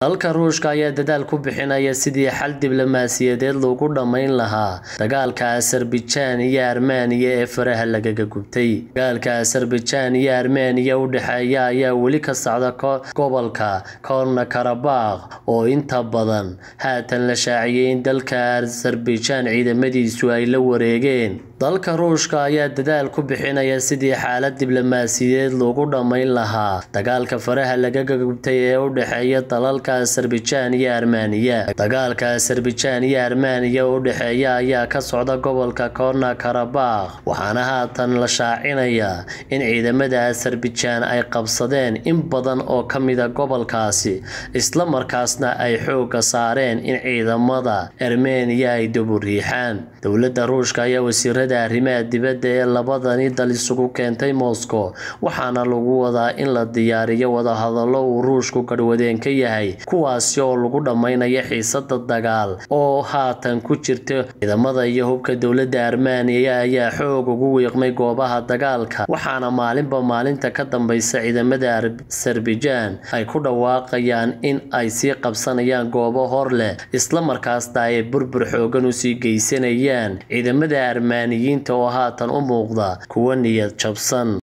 dalka ruushka ayaa dadaal ku bixinaya sidii xal diblomaasiyadeed loogu dhammayn lahaa dagaalka azerbaijan iyo armeniya ee faraha lagaga gubtay dagaalka azerbaijan iyo armeniya u dhexeeya ayaa weli ka socda gobolka korna karabakh oo inta badan haatan la shaaciyay in dalka azerbaijan ciidamadiisu ay la wareegeen dalka ruushka ayaa dadaal ku bixinaya sidii xaalad diblomaasiyadeed loogu dhammayn lahaa dagaalka faraha lagaga gubtay ee u dhexeeya dalalka azerbaijan iyo armeniya dagaalka azerbaijan iyo armeniya u dhexeeya ayaa ka socda gobolka korna karabakh waxaana haatan la shaacinayaa in ciidamada azerbaijan ay qabsadeen in badan oo ka mida gobolkaasi isla markaasna ay xooga saareen in ciidamada armeniya ay duburiixaan dowladda ruushka ayaa wasiirada arrimaha dibadda ee labadani dal isugu keentay moscow waxaana lagu wadaa in la diyaariyo wadahadallo uu ruushku garhwadeen ka yahay kuwaasi oo lagu dhammaynayo xiisada dagaal oo haatan ku jirta ciidamada iyo hubka dowladda armeniya ayaa xoog ugu wiiqmay goobaha dagaalka waxaana maalinba maalinta ka dambeysa ciidamada azerbaijan ay ku dhawaaqayaan in ay sii qabsanayaan goobo hor leh isla markaasna ay burbur xoogan usii geysanayaan ciidamada armaaniyiinta oo haatan u muuqda kuwa niyad jabsan